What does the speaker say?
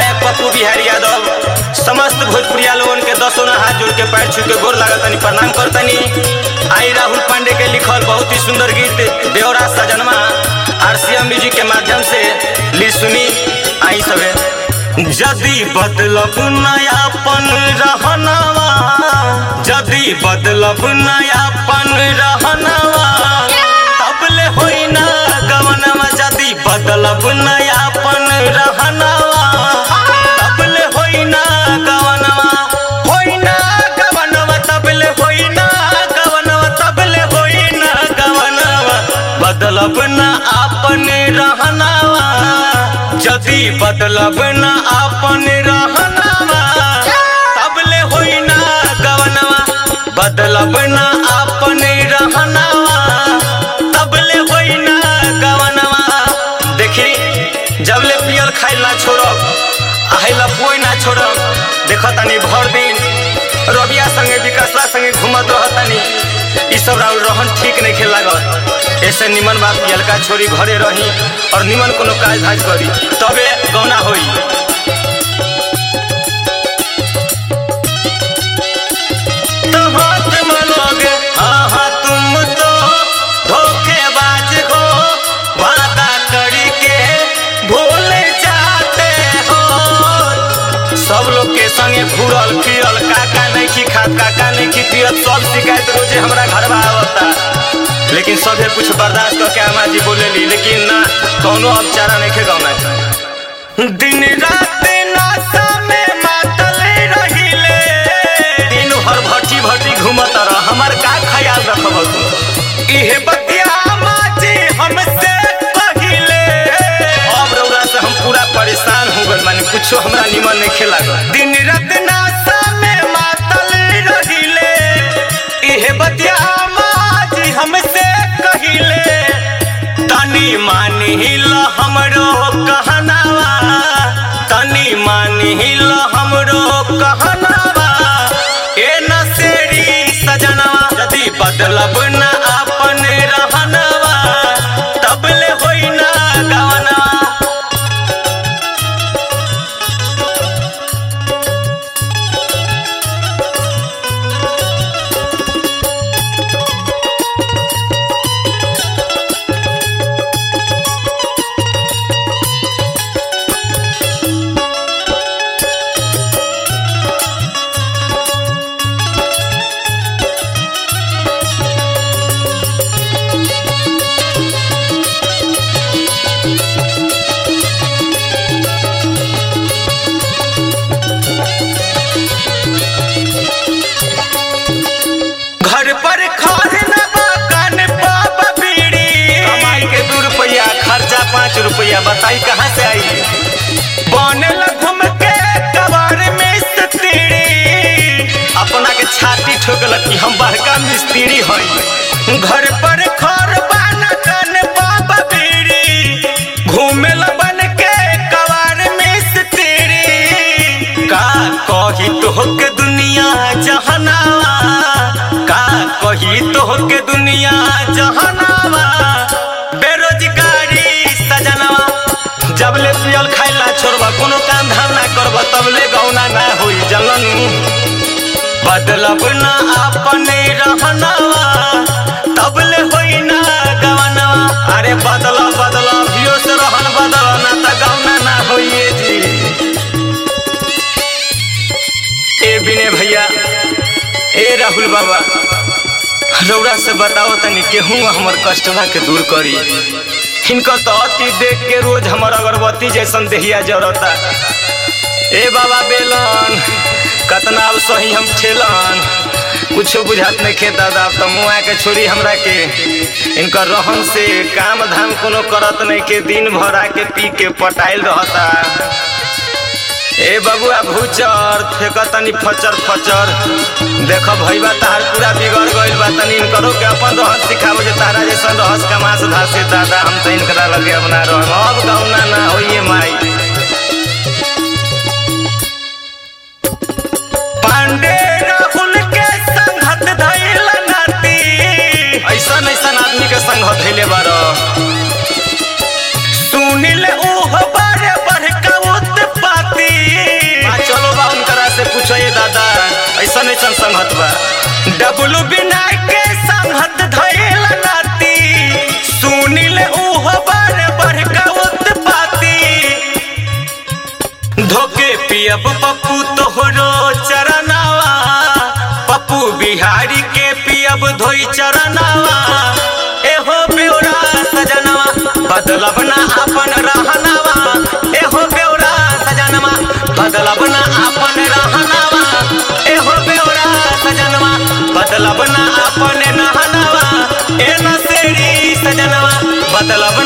गायक पप्पू बिहारी यादव समस्त भोजपुरिया लोगन के दसों ना हाथ जोड़ के पैर छू के गोर लागतनी प्रणाम करतनी आई राहुल पांडे के लिखल बहुत ही सुंदर गीत देवराज सजनमा आरसीएम म्यूजिक के माध्यम से ली सुनी आई सबे जदी बदलब नयापन रहनवा जदी बदलब नयापन रहनवा तबले होई ना गवनवा जदी बदलब नयापन रहनवा तबले होई ना गवनवा होई ना गवनवा तबले होई ना गवनवा तबले होई ना गवनवा बदलब ना आपन रहनवा जदी बदलब ना आपन रहनवा तबले होई ना गवनवा बदलब ना आपन रहनवा तबले होई ना गवनवा देखी जबले पियल खाइल ना छोड़ब आहिला कोई ना छोड़ब देख तनी भर दिन रबिया संगे विकासला संगे घूमत रहतनी ई सब राउर रहन ठीक नहीं खेल लागत ऐसे निमन बात पियलका छोरी घरे रही और निमन कोनो काज धाज करी तबे गौना होई तो हाथ मनोगे हाँ हाँ तुम तो धोखेबाज हो वादा करी के भूल जाते हो सब लोग के संगे घूरल फिरल काका नहीं की खात काका नहीं की पियत सब शिकायत रोजे हमरा घर में आवता लेकिन सभे कुछ बर्दाश्त करके अम्मा जी बोले ली लेकिन ना कौनो अब चारा नहीं खे गौना दिन रात नासा में मातल रहिले दिन भर भट्टी भट्टी घूमत रह हमर का ख्याल रखब तू इहे बतिया माजी हमसे पहिले अब रउरा से हम पूरा परेशान हो गइल माने कुछो हमरा निमन नहीं खेला दिन रात नासा में मातल रहिले इहे बतिया माजी हमसे कहिले तनी मानिल हमरो कहनावा तनी मानिल हमरो कहनावा ए नसेरी सजनवा यदि बदलब ना अपन रहनवा तबले होई ना गवनवा घर पर खार न बाकन बाबा बीड़ी कमाई के दू रुपया खर्चा पाँच रुपया बताई कहाँ से आई बनल घूम के कबार में स्त्री अपना के छाती ठोकल कि हम बड़का मिस्त्री हई घर पर खर बान कन बाबा बीड़ी घूमेल बन के कबार में स्त्री का कही तोहके दुनिया जहनावा का कही तोहके दुनिया जहनावा बेरोजगारी सजनवा जबले पियल खाइला छोड़बा कोनो काम धाम ना करबा तबले गौना ना होई जलन बदलब ना अपने रहनवा तबले होई ना गवनवा अरे बदला बदला भियो से रहन बदला ना त गौना ना होइए जी ए बिने भैया ए राहुल बाबा रौरा से बताओ तनी केहू हमर कष्टवा के दूर करी हिनकर तो अति देख के रोज हमर अगरबत्ती जैसन देहिया जरता ए बाबा बेलन कतना अब सही हम ठेलन कुछो बुझात नहीं खे दादा अब तो मुआ के छोड़ी हमरा के इनकर रहन से काम धाम कोनो करत नहीं के दिन भर आके पी के पटाइल रहता ए बबुआ भूचर फेंक तनी फचर फचर देख भैया तहार पूरा बिगड़ गइल बा तनी इनकरो के अपन रहस सिखाबो जे तारा जैसन रहस कमास धासे दादा हम तो इनकरा लगे अपना रह अब गौना ना होइए माई पांडे राहुल के संगत धइल नाती ऐसन ऐसन आदमी के संगत धइले बारो सुनिल ओह बारे बढ़ का उत्पाती बिहारी के पियब धोई चरनावा एहो बेउरा सजनवा बदलब ना अपन रहनावा एहो बेउरा सजनवा बदलब ना अपन रहनावा एहो बेउरा सजनवा बदलब ना अपन नहनावा ए नसेड़ी सजनवा बदलब